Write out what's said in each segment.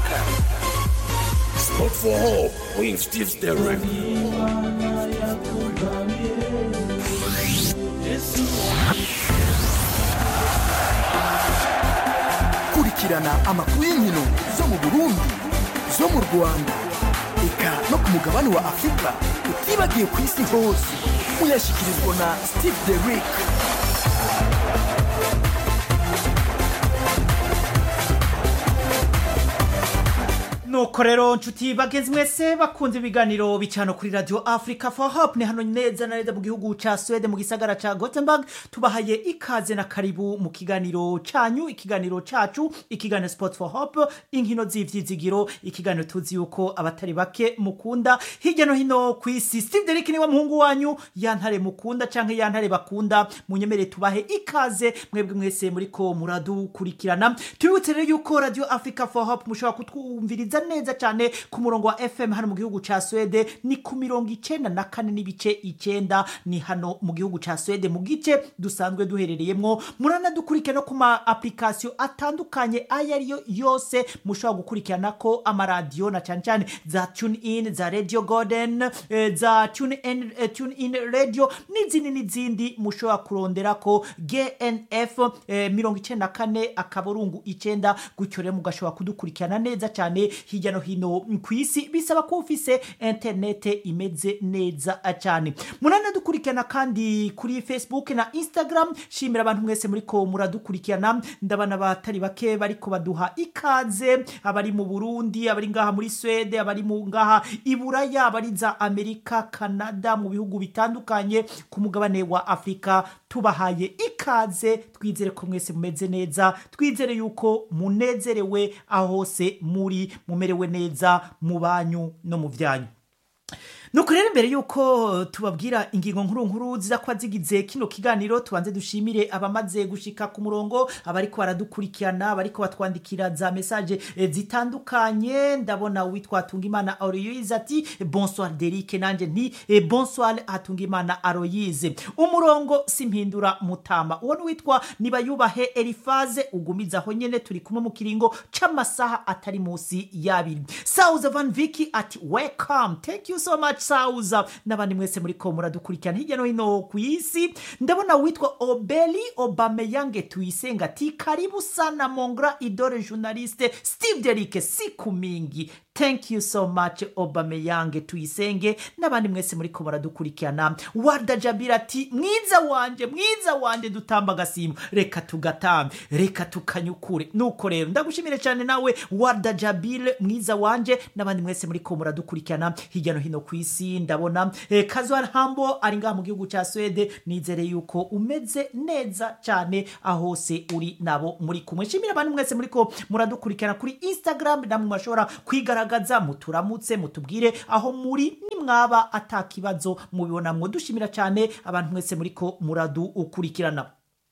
Africa. Sport for Hope with Steve Derrick. kurikirana amakuru y'inkino zo mu burundi zo mu rwanda eka no ku mugabane wa afurika utibagiye ku isi hose uyashyikirizwa na steve derick nuko rero nshuti bagenzi mwese bakunze ibiganiro bicano kuri radio africa for hope ni hano neza na neza mu gihugu ca swede mu gisagara ca gothenburg tubahaye ikaze na karibu mu kiganiro canyu ikiganiro cacu ikiganiro sport for hope inkino z'ivyizigiro ikiganiro tuzi yuko abatari bake mukunda hirya no hino ku isi steve derek niwe muhungu wanyu yantare mukunda canke yantare bakunda munyemere tubahe ikaze mwebwe mwese muriko muradukurikirana tubibutse rero yuko radio africa for hope mushobora kutwumviriza neza cyane ku murongo wa fm hano mu gihugu ca swede ni ku mirongo icenda na kane n'ibice icenda ni hano mu gihugu ca swede mu gice dusanzwe duherereyemwo muranadukurikira no ku ma application atandukanye ayo ariyo yose mushobora gukurikirana ko amaradiyo na cyane cyane za tune in za radio garden eh, za tune in, eh, tune in radio n'izindi n'izindi mushobora kurondera ko gnf eh, mirongo icenda na kane akaburungu icenda gutyo rero mugashobora kudukurikirana neza cyane hirya no hino ku isi bisaba ko ufise interinete imeze neza cyane muranadukurikirana kandi kuri facebook na instagram shimira abantu mwese muriko muradukurikirana ndabona abatari bake bariko baduha ikaze abari mu burundi abari ngaha muri swede abari mu ngaha i buraya abari za amerika canada mu bihugu bitandukanye ku mugabane wa afurika tubahaye ikaze twizere ko mwese mumeze neza twizere yuko munezerewe aho hose muri mumerewe neza mu banyu no mu byanyu nuko rero imbere yuko tubabwira ingingo nkuru nkuru ziza kuba zigize kino kiganiro tubanze dushimire abamaze gushika ku murongo abariko baradukurikirana abariko batwandikira za mesaje eh, zitandukanye ndabona uwitwa Tungimana Aloyize ati bonsoir Derike nanje nti eh, bonsoir Hatungimana Aloyize umurongo simpindura mutama uwo witwa nibayubahe Elifaze ugumiza aho nyene turi kumwe mu kiringo c'amasaha atari musi y'abiri Sauza Van Vicky ati welcome thank you so much sauza n'abandi mwese muriko muradukurikirana hirya no hino ku isi ndabona witwa obeli obameyange tuyisenga ati karibu sana mongra idore journaliste steve derike siku mingi thank you so much obameyange tuyisenge n'abandi mwese muriko muradukurikirana warda jabira ati mwiza wanje mwiza wanje dutamba agasimu reka tugatambe reka tukanyukure nuko rero ndagushimire cyane nawe warda jabile mwiza wanje n'abandi mwese muriko muradukurikirana hirya no hino ku isi ndabona eh, kazwar hambo ari ngaha mu gihugu cya swede nizere yuko umeze neza cyane aho hose uri nabo muri kumwe nshimire abantu mwese muriko muradukurikirana kuri instagram namwe murashobora kwigaragaza muturamutse mutubwire aho muri nimwaba atakibazo mubibonamwo dushimira cyane abantu mwese muriko muradukurikirana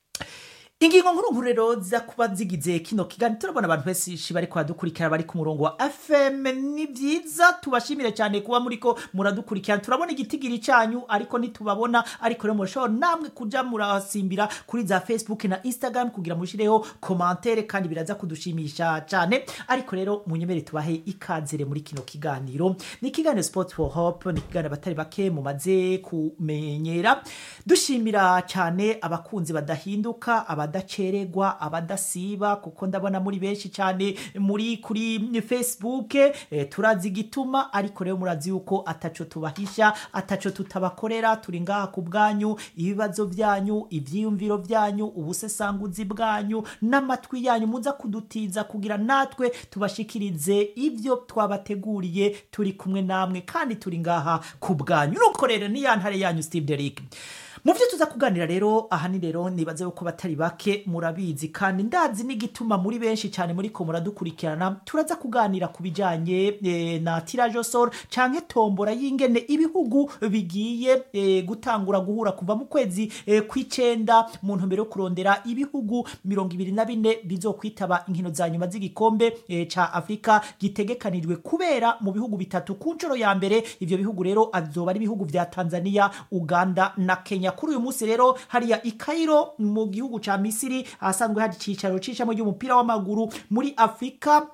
ingingo nkuru nkuru rero ziza kuba zigize kino kiganiro turabona abantu benshi bari kuhadukurikira bari ku murongo wa fm ni byiza tubashimire cyane kuba muriko muradukurikirana turabona igitigiri cyanyu ariko ntitubabona ariko rero murashobora namwe kuja murasimbira kuri za facebook na instagram kugira mushireho komantere kandi biraza kudushimisha cyane ariko rero munyemere tubahe ikazere muri kino kiganiro ni ikiganiro sport for hope ni ikiganiro abatari bake mumaze kumenyera dushimira cyane abakunzi badahinduka abadacererwa abadasiba kuko ndabona muri benshi cyane muri kuri facebook eh, turazi igituma ariko rero murazi yuko ataco tubahisha ataco tutabakorera turi ngaha ku bwanyu ibibazo byanyu ivyiyumviro byanyu ubusesanguzi bwanyu n'amatwi yanyu muza kudutiza kugira natwe tubashikirize ibyo twabateguriye turi kumwe namwe kandi turi ngaha ku bwanyu nuko rero ni ya ntare yanyu steve derrick mu byo tuza kuganira rero ahanini rero nibaze yuko batari bake murabizi kandi ndazi n'igituma muri benshi cyane muri ko muradukurikirana turaza kuganira ku bijyanye eh, na tirajo soro canke tombora y'ingene ibihugu bigiye eh, gutangura guhura kuva mu kwezi eh, kw'icenda mu ntumbero yo kurondera ibihugu mirongo ibiri na bine bizokwitaba inkino za nyuma z'igikombe eh, ca afurika gitegekanijwe kubera mu bihugu bitatu ku nshuro ya mbere ivyo bihugu rero azoba ari ibihugu vya tanzania uganda na kenya kuri uyu munsi rero hariya i Cairo mu gihugu ca misiri ahasanzwe hari icicaro c'ishami ry'umupira w'amaguru muri afurika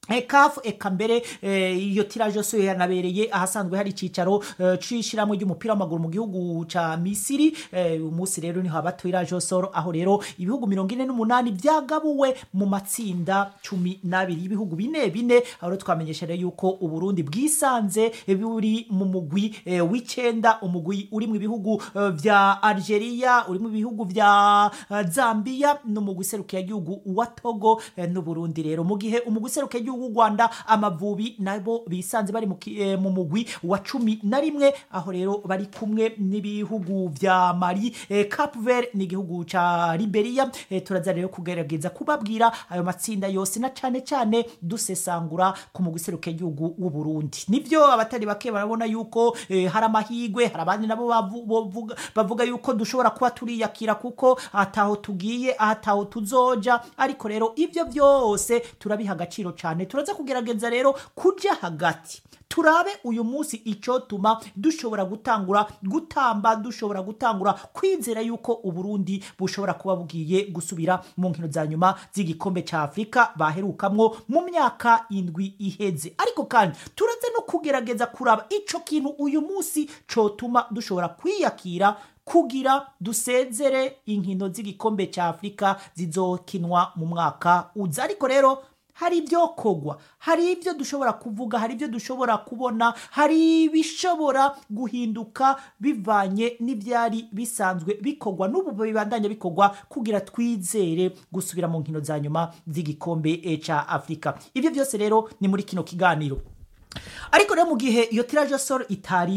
kafu eka mbere eh, iyo tiraje yose yanabereye ahasanzwe hari icicaro eh, c'ishiramwe ry'umupira w'amaguru mu gihugu ca misiri eh, uyu munsi rero niho haba tiraje soro aho rero ibihugu mirongo ine n'umunani vyagabuwe mu matsinda cumi n'abiri y'ibihugu bine bine aho rero twamenyesha rero yuko uburundi bwisanze eh, buri mu mugwi eh, w'icenda umugwi uri mu bihugu eh, vya algeria uri mu bihugu vya eh, zambia n'umugwi serukiye igihugu wa togo eh, n'uburundi rero mu gihe umugwi serukiye igihugu w'u rwanda amavubi nabo bisanze bari mu ki- eh, mu mugwi wa cumi na rimwe aho rero bari kumwe n'ibihugu vya mali eh, cap vert ni igihugu ca liberia eh, turaza rero kugerageza kubabwira ayo matsinda yose na cane cane dusesangura ku mugwi serukiye igihugu w'uburundi nivyo abatari bake barabona yuko eh, hari amahigwe hari abandi nabo bavu- bovuga- bavuga yuko dushobora kuba turiyakira kuko ataho tugiye ataho tuzoja ariko rero ivyo vyose turabiha agaciro cane turaza kugerageza rero kuja hagati turabe uyu munsi icyo tuma dushobora gutangura gutamba dushobora gutangura kwizera yuko uburundi bushobora kuba bugiye gusubira mu nkino za nyuma z'igikombe cya afurika baherukamwo mu myaka indwi iheze ariko kandi turaze no kugerageza kuraba icyo kintu uyu munsi cyotuma dushobora kwiyakira kugira dusezere inkino z'igikombe cya afurika zizokinwa mu mwaka uza ariko rero hari ibyo kogwa hari ibyo dushobora kuvuga hari ibyo dushobora kubona hari ibishobora guhinduka bivanye n'ibyari bisanzwe bikogwa n'ubu bibandanya bikogwa kugira twizere gusubira mu nkino za nyuma z'igikombe eh, ca afurika ibyo byose rero ni muri kino kiganiro ariko rero mu gihe iyo tiraje soro itari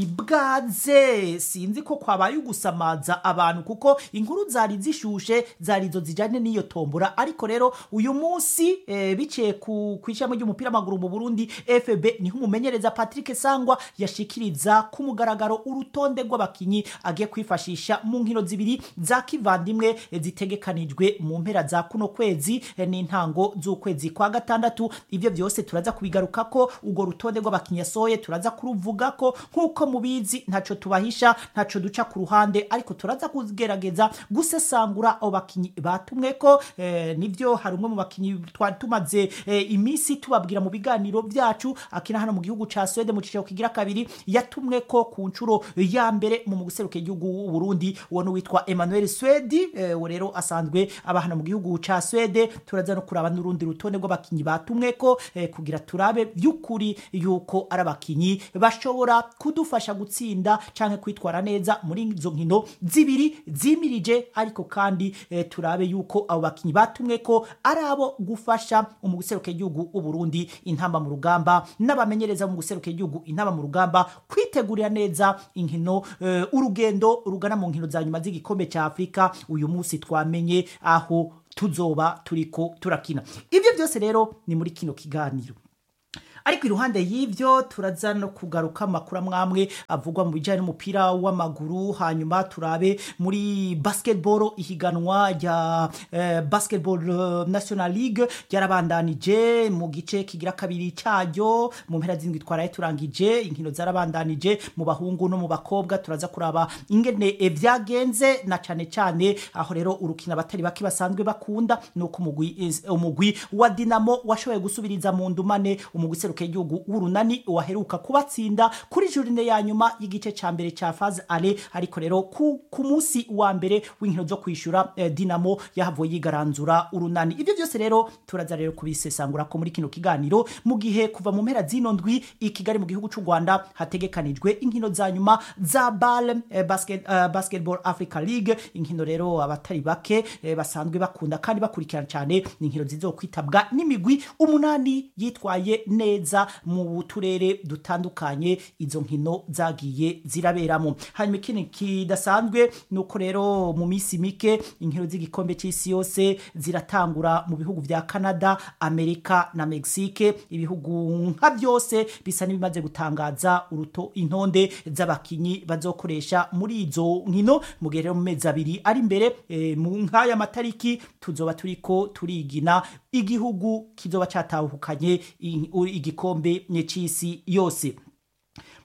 bwaze sinzi ko kwabaye ugusamaza abantu kuko inkuru zari zishushe zari izo zijyanye n'iyo tombora ariko rero uyu munsi eh, biciye ku ku ishami ry'umupira w'amaguru mu burundi fb niho umumenyereza patrick sangwa yashikiriza ku mugaragaro urutonde rw'abakinyi agiye kwifashisha mu nkino zibiri za kivandimwe eh, zitegekanijwe mu mpera za kuno kwezi eh, n'intango z'ukwezi kwa gatandatu ibyo byose turaza kubigaruka ko urwo rutonde rw'abakinnyi yasohoye turaza kuruvuga ko nk'uko mubizi ntaco tubahisha ntaco duca ku ruhande ariko turaza kugerageza gusesangura abo bakinnyi batumwe ko eh, nivyo hari umwe mu bakinnyi twari tumaze eh, iminsi tubabwira mu biganiro byacu akina hano mu gihugu ca Sweden mu cicaro kigira kabiri yatumwe ko ku nshuro ya mbere mu guseruka igihugu w'u Burundi uwo ni witwa Emmanuel Swedi eh, uwo rero asanzwe aba hano mu gihugu ca Swede turaza no kuraba n'urundi rutonde rw'abakinnyi batumwe ko eh, kugira turabe by'ukuri yuko ari abakinnyi bashobora kudufasha gutsinda canke kwitwara neza muri izo nkino zibiri zimirije ariko kandi eh, turabe yuko abo bakinnyi batumwe ko ari abo gufasha mu guseruka igihugu u Burundi intamba mu rugamba n'abamenyereza mu guseruka igihugu intamba mu rugamba kwitegurira neza inkino eh, urugendo rugana mu nkino za nyuma z'igikombe cya Afurika uyu munsi twamenye aho tuzoba turiko turakina ibyo byose rero ni muri kino kiganiro ariko iruhande y'ibyo turaza no kugaruka amakuru amwamwe avugwa mu bijyanye n'umupira w'amaguru hanyuma turabe muri basketball ihiganwa rya eh, basketball eh, national league ryarabandanije mu gice kigira kabiri cyaryo mu mpera z'indwi twaraye turangije inkino zarabandanije mu bahungu no mu bakobwa turaza kuraba ingene eh, vyagenze na cane cane aho rero urukino abatari bake basanzwe bakunda nuko umugwi eh, umugwi wa dinamo washoboye gusubiriza mu ndumane umugwi seruka igihugu w'urunani waheruka kubatsinda kuri jurine ya nyuma y'igice ca mbere ca faze ale ariko rero ku, ku munsi wa mbere w'inkino zo kwishura eh, dinamo yahavuye yigaranzura urunani ivyo byose rero turaza rero kubisesangura ko muri kino kiganiro mu gihe kuva mu mpera zino ndwi i Kigali mu gihugu c'u Rwanda hategekanijwe inkino za nyuma za BAL eh, basket, uh, basketball Africa League inkino rero abatari bake eh, basanzwe bakunda kandi bakurikirana cyane ni inkino zizokwitabwa n'imigwi umunani yitwaye neza mu turere dutandukanye izo nkino zagiye ziraberamo hanyuma ikindi kidasanzwe ni uko rero mu minsi mike inkino z'igikombe cy'isi yose ziratangura mu bihugu vya canada amerika na mexique ibihugu nka byose bisa n'ibimaze gutangaza uruto intonde z'abakinyi bazokoresha muri izo nkino mu gihe rero mu mezi abiri ari imbere e, mu nk'aya matariki tuzoba turiko turigina igihugu kizoba catahukanye i- u- igikombe c'isi yose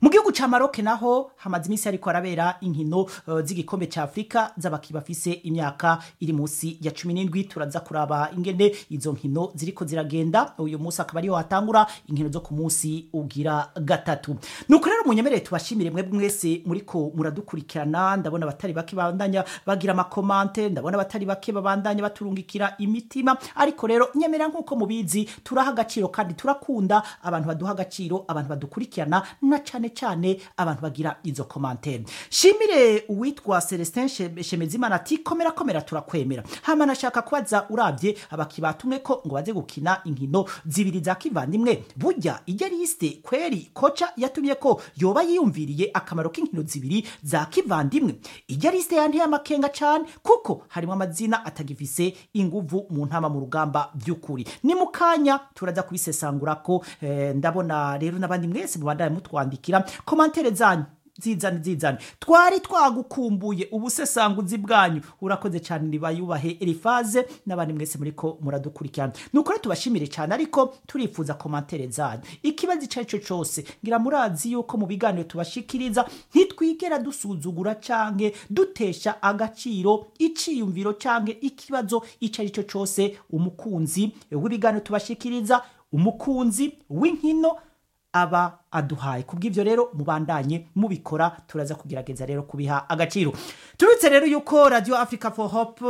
mu gihugu ca Maroc naho hamaze iminsi ariko arabera inkino uh, z'igikombe ca Afrika z'abaki bafise imyaka iri munsi ya 17 turaza kuraba ingene izo nkino ziriko ziragenda uyu munsi akaba ariho hatangura inkino zo ku munsi ugira gatatu nuko rero munyemerere tubashimire mwebwe mwese muriko muradukurikirana ndabona abatari bake bandanya bagira amakomante ndabona abatari bake babandanya baturungikira imitima ariko rero nyemera nk'uko mubizi turaha agaciro kandi turakunda abantu baduha agaciro abantu badukurikirana na cane cane abantu bagira izo komantere shimire uwitwa celestin She- shemezimana ati komera komera turakwemera hama nashaka kubaza urabye abaki batumwe ko ngo baze gukina inkino zibiri za kivandimwe burya ijya lisite kweri koca yatumye ko yoba yiyumviriye akamaro k'inkino zibiri za kivandimwe ijya lisite yanteye amakenga cane kuko harimo amazina atagifise inguvu mu ntama mu rugamba by'ukuri ni mu kanya turaza kubisesangura ko eh, ndabona rero n'abandi mwese mubandanye mutwandikira komantere zanyu zizane zizane twari twagukumbuye ubusesanguzi bwanyu urakoze cyane nibayubahe elifaze n'abandi mwese muriko muradukurikirana nuko rero tubashimire cyane ariko turifuza komantere zanyu ikibazo icyo ari cyo cyose ngira murazi yuko mu biganiro tubashikiriza ntitwigera dusuzugura canke dutesha agaciro iciyumviro canke ikibazo icyo ari cyo cyose umukunzi w'ibiganiro tubashikiriza umukunzi w'inkino aba aduhaye kubw'ivyo rero mubandanye mubikora turaza kugerageza rero kubiha agaciro tubitse rero yuko radio africa for hope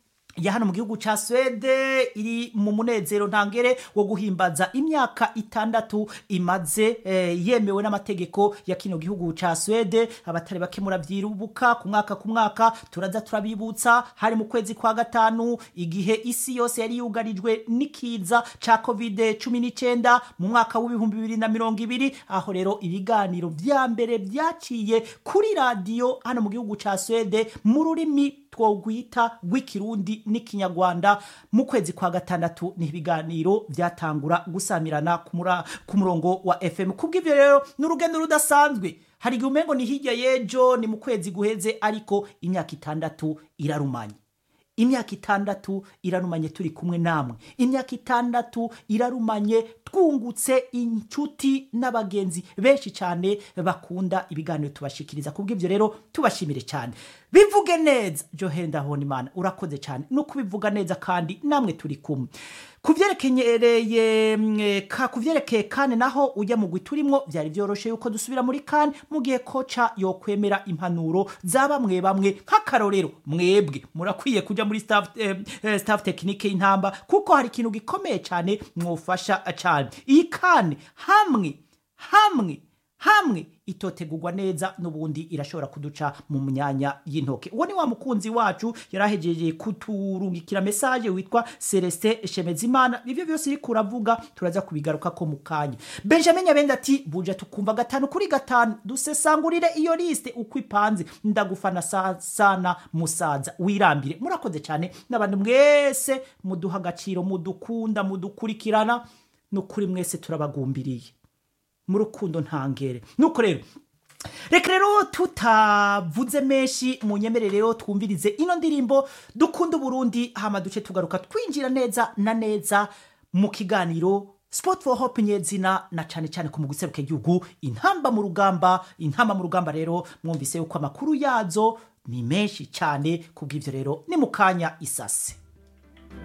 ya hano mu gihugu ca swede iri mu munezero ntangere wo guhimbaza imyaka itandatu imaze eh, yemewe n'amategeko ya kino gihugu ca swede abatari bake muravyirubuka ku mwaka ku mwaka turaza turabibutsa hari mu kwezi kwa gatanu igihe isi yose yari yugarijwe n'ikiza ca covid cumi n'icyenda mu mwaka w'ibihumbi bibiri na mirongo ibiri aho rero ibiganiro vya mbere vyaciye kuri radiyo hano mu gihugu ca swede mu rurimi twogwita rw'ikirundi n'ikinyarwanda mu kwezi kwa gatandatu ni ibiganiro byatangura gusamirana ku mura- ku murongo wa fm kubw'ivyo rero ni urugendo rudasanzwe hari igihe umengo ni hirya y'ejo ni mu kwezi guheze ariko imyaka itandatu irarumanye imyaka itandatu irarumanye turi kumwe namwe imyaka itandatu irarumanye twungutse inshuti n'abagenzi benshi cyane bakunda ibiganiro tubashikiriza kubw'ibyo rero tubashimire cyane bivuge neza johenda honimana urakoze cyane no kubivuga neza kandi namwe turi kumwe ku byerekereye mm, ka ku byerekeye kane naho ujya mu gwi turimo byari byoroshe yuko dusubira muri kane mu gihe koca yokwemera impanuro za bamwe bamwe nk'akarorero mwebwe murakwiye kujya muri staff, eh, eh, staff tekinike y'intamba kuko hari ikintu gikomeye cyane mwufasha cyane iyi kane hamwe hamwe hamwe itotegurwa neza n'ubundi irashobora kuduca mu myanya y'intoke uwo ni wa mukunzi wacu yarahejeje kuturungikira mesaje witwa celestin shemezimana ibyo byose iriko uravuga turaza kubigaruka ko mu kanya benjamin nyabenda ati buja tukumva gatanu kuri gatanu dusesangurire iyo liste uko ipanze ndagufana sa- sana musaza wirambire murakoze cyane n'abantu mwese muduha agaciro mudukunda mudukurikirana n'ukuri mwese turabagumbiriye mu rukundo ntangere nuko rero reka rero tutavuze menshi mu nyemerere rero twumvirize ino ndirimbo dukunda uburundi hama duce tugaruka twinjira neza na neza mu kiganiro sport for hope nyezina na cyane cyane ku muguseruka igihugu intamba mu rugamba intamba mu rugamba rero mwumvise yuko amakuru yazo ni menshi cyane kubw'ivyo rero ni mu kanya isase